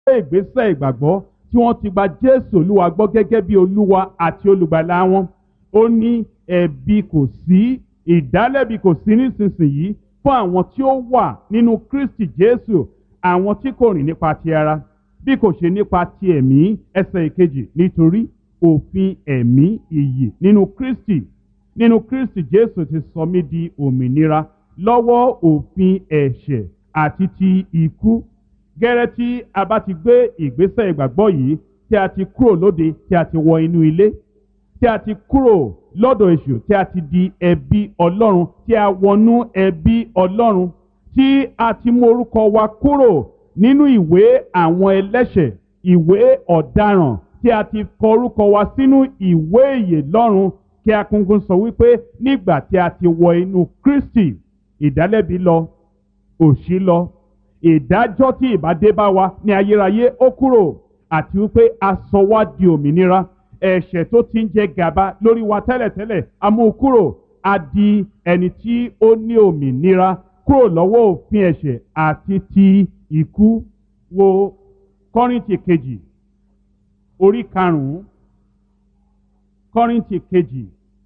gbé ìgbésẹ̀ ìgbàgbọ́ tí wọ́n ti gba jésù olúwa gbọ́ gẹ́gẹ́ bí olúwa àti olùgbàlà wọn ó ní ẹ̀bi kò sí ìdálẹ́bi kò sí nísinsìnyí fún àwọn tí ó wà nínú kristi jésù àwọn tí kò rìn nípa ti ara bí kò ṣe nípa ti ẹ̀mí ẹsẹ̀ ìkejì nítorí òfin ẹ̀mí ìyè nínú kristi nínú kristi jésù ti sọ mí di òmìnira lọ́wọ́ òfin ẹ̀ṣẹ̀ àti ti ikú gẹ́rẹ́ tí a bá ti gbé ìgbésẹ̀ ìgbàgbọ́ yìí tí a ti kúrò lóde tí a ti wọ inú ilé tí a ti kúrò lọ́dọ̀ èṣù tí a ti di ẹbí ọlọ́run tí a wọnú ẹbí ọlọ́run tí a ti mú orúkọ wa kúrò nínú ìwé àwọn ẹlẹ́ṣẹ̀ ìwé ọ̀daràn tí a ti kọ orúkọ wa sínú ìwé ìyè lọ́run kí akúngún sọ wípé nígbà tí a ti wọ inú kristi ìdálẹ́bi lọ òṣì lọ ìdájọ́ tí ìbádé bá wa ní ayérayé ó kúrò àti wípé a sọ wá di òmìnira ẹ̀ṣẹ̀ tó ti ń jẹ gàba lórí wa tẹ́lẹ̀tẹ́lẹ̀ a mú un kúrò a di ẹni tí ó ní òmìnira kúrò lọ́wọ́ òfin ẹ̀ṣẹ̀ àti ti ikú wo kọ́rìntì kejì orí karùn-ún kọ́rìntì kejì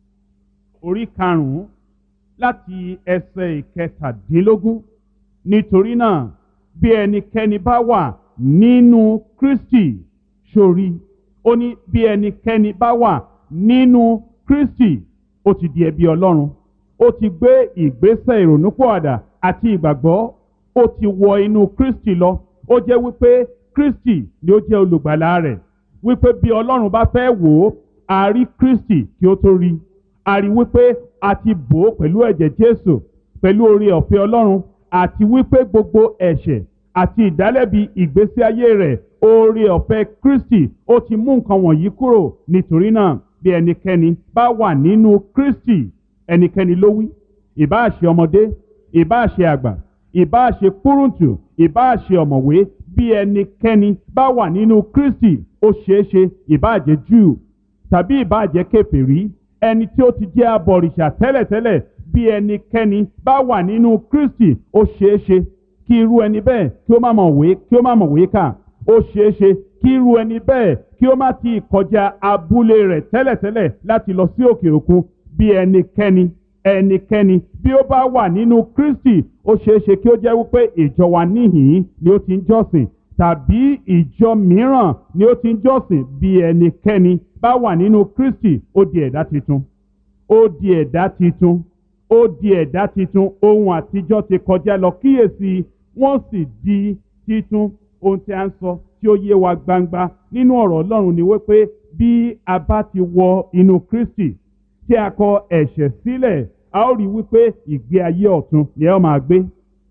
orí karùn-ún láti ẹsẹ̀ ìkẹtàdínlógún nítorí náà bí ẹnikẹ́ni bá wà nínú kristi sórí ó ní bí ẹnikẹ́ni bá wà nínú kristi ó ti di ẹbí ọlọ́run ó ti gbé ìgbésẹ̀ ìrònúpọ̀àdà àti ìgbàgbọ́ ó ti wọ inú kristi lọ ó jẹ́ wípé kristi ni ó jẹ́ olùgbàlà rẹ̀ wípé bí ọlọ́run bá fẹ́ wò ó a rí kristi kí ó tó rí a rí wípé a ti bò ó pẹ̀lú ẹ̀jẹ̀ jésù pẹ̀lú oore ọ̀fẹ́ ọlọ́run àti wípé gbogbo ẹ̀ṣẹ̀ àti ìdálẹ́bi ìgbésí ayé rẹ̀ oore ọ̀fẹ́ kristi ó ti mú nǹkan wọ̀nyí kúrò nítorí náà bí ẹnikẹ́ni bá wà nínú kristi ẹnikẹ́ni ló wí ìbáà ṣe ọmọdé ìbáà ṣe àgbà ìbáà ṣe kúrúǹtù ìbáà ṣe ọ̀mọ̀wé bí ẹnikẹ́ni bá wà nínú kristi ó ṣeé ṣe ìbáà jẹ́ júù tàbí ìbáà jẹ́ kèfèrí ẹni tí ó ti jẹ́ abọ̀rìṣà tẹ́lẹ̀tẹ́lẹ̀ bí ẹnikẹ́ni bá wà nínú kristi ó ṣeé ṣe kí irú ẹni bẹ́ẹ̀ kí ó má mọ̀ wé kí ó má mọ̀ wé kà ó ṣeé ṣe kí irú ẹni bẹ́ẹ̀ kí ó má ti kọjá abúlé rẹ̀ tẹ́lẹ̀tẹ́lẹ̀ láti lọ sí òkè òkun bí ẹnikẹ́ni ẹnikẹ́ni bí ó bá wà nínú kristi ó ṣeé ṣe kí ó jẹ́ wípé ìjọ wa níhìn ni ó ti ń jọ́sìn tàbí ìjọ mìíràn ni ó ti ń jọ́sìn bí ẹnikẹ́ni bá wà nínú kristi ó di ẹ̀dá tuntun ó di ẹ̀dá tuntun ó di ẹ̀dá titun ohun àtijọ́ ti kọjá lọ kíyèsí wọ́n sì di titun ohun tí a ń sọ tí ó yé wa gbangba nínú ọ̀rọ̀ ọlọ́run ni wípé bí a bá ti wọ inú kristi tí a kọ ẹ̀ṣẹ̀ sílẹ̀ a ó rí wípé ìgbé ayé ọ̀tun ni a ó máa gbé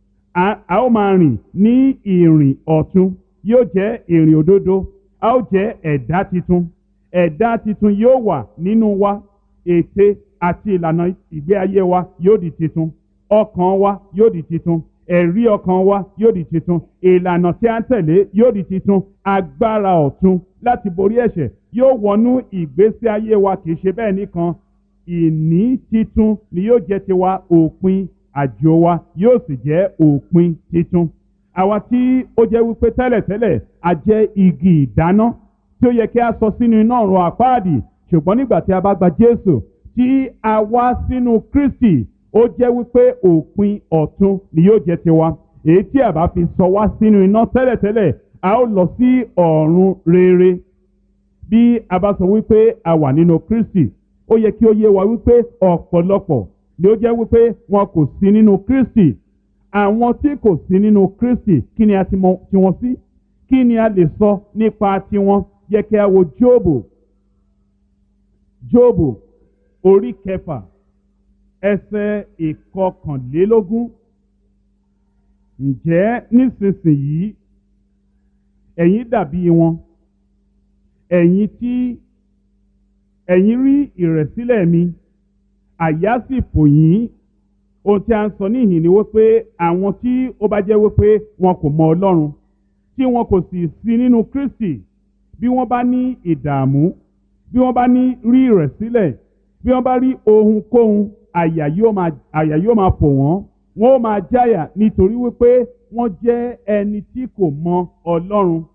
a ó máa rìn ní ìrìn ọ̀tun yóò jẹ́ ìrìn òdodo a ó jẹ́ ẹ̀dá titun ẹ̀dá titun yóò wà nínú wa ète àti ìlànà ìgbé ayé wa yóò di titun ọkàn wa yóò di titun ẹ̀rí ọkàn wa yóò di titun ìlànà tí a ń tẹ̀lé yóò di titun agbára ọ̀tun láti borí ẹ̀ṣẹ̀ yóò wọnú ìgbésí ayé wa kì í ṣe bẹ́ẹ̀ nìkan ìní titun ni yóò jẹ́ tiwa òpin àjò wa yóò sì jẹ́ òpin titun àwa tí ó jẹ́ wípé tẹ́lẹ̀tẹ́lẹ̀ a jẹ́ igi ìdáná tí ó yẹ kí a sọ sínú iná ọ̀run àpáàdì ṣùgbọ́n nígbà tí a bá gba Jésù tí a wá sínú Kristi ó jẹ́ wípé òpin ọ̀tun ni yóò jẹ́ tiwa èyí tí a bá fi sọ wá sínú iná tẹ́lẹ̀tẹ́lẹ̀ a ó lọ sí ọ̀run rere bí a bá sọ wípé a wà nínú Kristi ó yẹ kí ó yé wa wípé ọ̀pọ̀lọpọ̀ ni ó jẹ́ wípé wọn kò sí nínú Kristi àwọn tí kò sí nínú Kristi kí ni a ti mọ tiwọn sí kí ni a lè sọ nípa tiwọn yẹ kí a wo Jóòbù Jóòbù orí kẹfà ẹsẹ̀ ìkọkànlélógún ǹjẹ́ nísinsìnyí ẹ̀yin dàbí wọn ẹ̀yin tí ẹ̀yin rí ìrẹ̀sílẹ̀ mi àyà sì fò yín ohun tí a ń sọ níhìn ni wípé àwọn tí ó bá jẹ́ wípé wọn kò mọ Ọlọ́run tí wọn kò sì sí nínú Kristi bí wọ́n bá ní ìdààmú bí wọ́n bá ní rí ìrẹ̀sílẹ̀ bí wọ́n bá rí ohunkóhun àyà yóò máa àyà yóò máa fò wọ́n wọ́n ó máa jáyà nítorí wípé wọ́n jẹ́ ẹni tí kò mọ Ọlọ́run